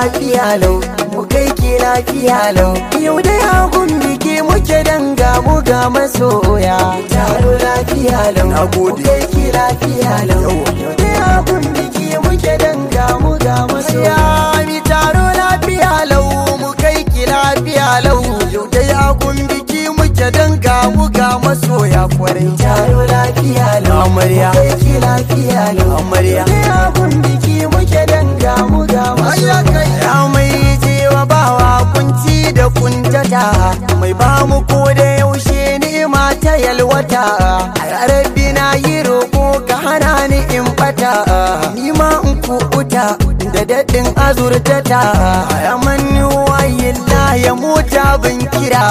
lafiya lau mu kai ki lafiya lau yau da yagun biki muke danga mu ga masoya taro lafiya lau Na gode. mu kai ki lafiya lau yau da yagun biki muke danga mu ga masoya mi taro lafiya lau mu kai ki lafiya lau yau da yagun biki muke danga mu ga masoya kwarai taro lafiya lau Amarya. mu kai ki lafiya lau Amarya. da yagun biki muke danga mu ga masoya ya mai jewa bawa kunci da kuntata mai ba mu ko da yaushe ni'ima ta yalwata a rabbi na yi roƙo ka hana ni in bata ni ma in kuɓuta da daɗin azurtata ya manni wayin ya mota bin kira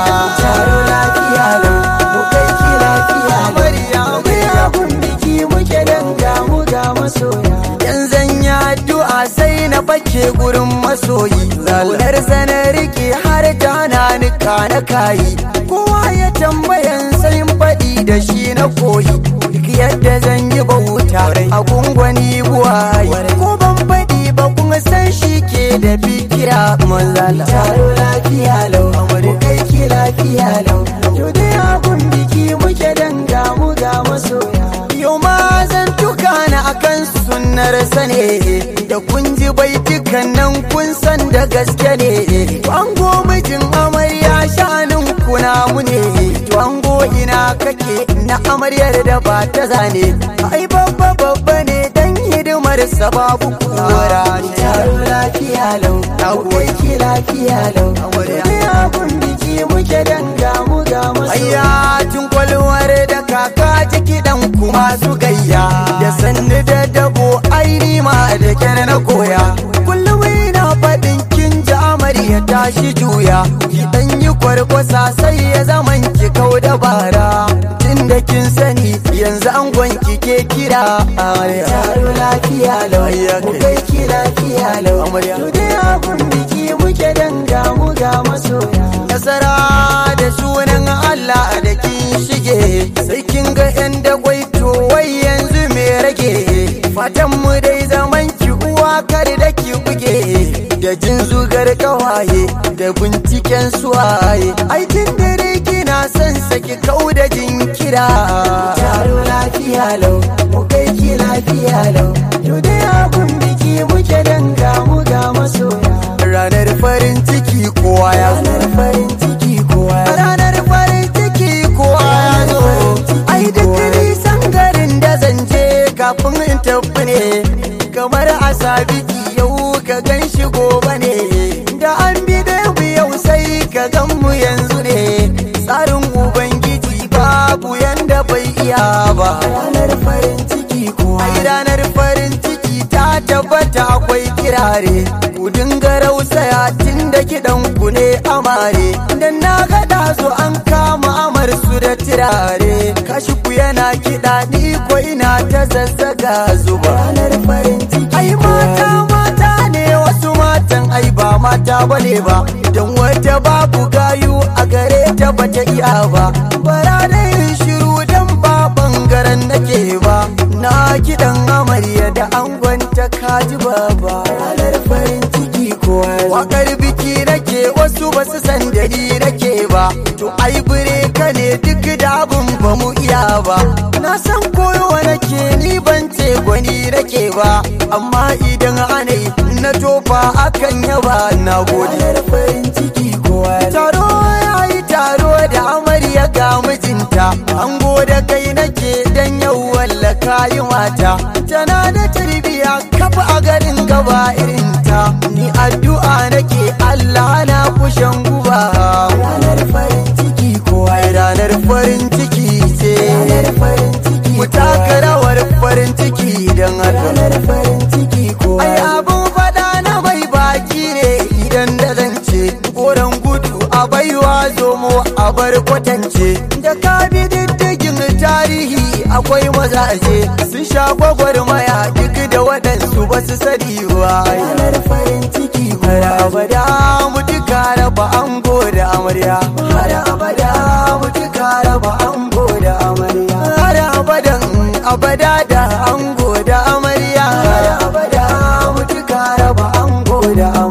taro lafiya lau mu kai ki lafiya lau ya biki muke danga mu ga masoya yan zanya addu'a sai na fake gurin masoyi zaunar sana rike har ta na nika na kayi kowa ya tambayan sai faɗi da shi na koyi duk yadda zan yi bauta a gungwani buwayi ko ban faɗi ba kuma san shi ke da fikira manzala taro lafiya lau mu kai ki lafiya lau yau da abun biki muke danga mu ga masoya yau ma zan tuka na akan sunnar sane da kun ji baitukan nan kun san da gaske ne ango mijin amarya shanin kuna mu ne ango ina kake na amaryar da ba ta zane ai babba babba ne dan hidimar sababu kura taro lafiya lau akwai ki lafiya lau amarya abun biki muke danga mu ga masoya tun kwalwar da kaka ji kiɗan kuma su gayya da sannu da dabo aini ma da kyar na koya kullum ina faɗin kin ji amarya tashi juya ki dan yi kwarkwasa sai ya zaman ki kau da bara tun da kin sani yanzu an gwanki ke kira taro lafiya lau mu kai ki lafiya lau amarya to dai abun biki muke danga mu ga masoya nasara da sunan Allah da kin shige sai kin ga yan dagwai to wai yanzu me rage fatan mu dai zaman ki uwa kar da ki buge da jin zugar kawaye da binciken suwaye ai tun dare kina son saki kau da jinkira taro lafiya lau mu kai ki lafiya lau to dai abun biki muke danga mu ga masoya ranar farin ciki kowa ya zo ranar farin ciki kowa ya ranar farin ciki kowa ya zo ai duk nisan garin da zan je kafin in tafi ne kamar a sabiki yau ka gan shi gobe ne da an bi da mu yau sai ka gan mu yanzu ne tsarin ubangiji babu yanda bai iya ba ranar farin ciki kowa ai ranar farin ciki ta tabbata akwai kirare ku dinga rausaya tun da kiɗan ku ne amare dan na gada su an kama amar su da tirare kashi ku yana kiɗa ni ko ina ta zazzaga zuba ranar farin ciki ai mata mata ne wasu matan ai ba mata bane ba don wata babu gayu a gare ta bata iya ba bara da yin shiru dan ba bangaren nake ba na kiɗan amarya da angon ta kaji baba ranar farin ciki kowa wakar biki nake wasu ba su san da ni nake ba to ai bire ka ne duk da abun ba mu iya ba na san koyowa nake ni ban ce gwani nake ba amma idan anai na tofa akan yaba na gode farin ciki kowa taro yayi taro da amarya ga mijinta an gode kai nake dan yau walla kayi mata tana da tarbiya kafa a garin gaba irinta ni addu'a nake Allah na kushen guba ranar farin ciki kowa ranar farin ciki ce ranar farin ciki mu taka rawar farin ciki dan ranar farin ciki kowa ai abun fada na mai baki ne idan da zance koran gudu a baiwa zomo a bar kwatance da ka bi diddigin tarihi akwai mazaje sun sha gwagwarmaya duk da waɗansu ba su sani ba ranar farin ciki har abada mutuka raba ango da amarya har abada mutuka raba ango da amarya har abadan abada da ango da amarya har abada mutuka raba ango da amarya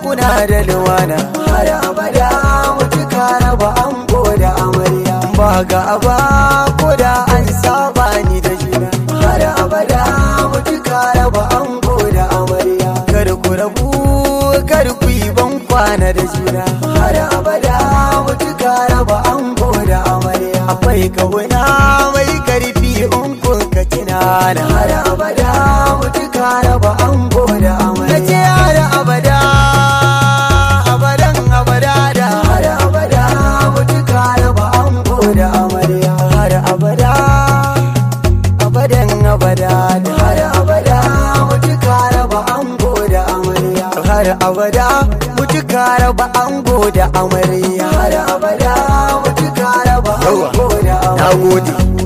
zauna da lumana har abada mutuka raba ango da amarya ba ga aba ko da an saba ni da juna har abada mutuka raba ango da amarya kar ku rabu kar ku yi ban kwana da juna har abada mutuka raba ango da amarya akwai kauna mai karfi in kun ka tunana har abada mutuka raba ango da amarya nace har abada abadan abada da har abada mutuka raba ango da amarya har abada abadan abada da har abada mutuka raba ango da amarya har abada mutuka raba ango da amarya har abada mutuka raba ango da amarya na gode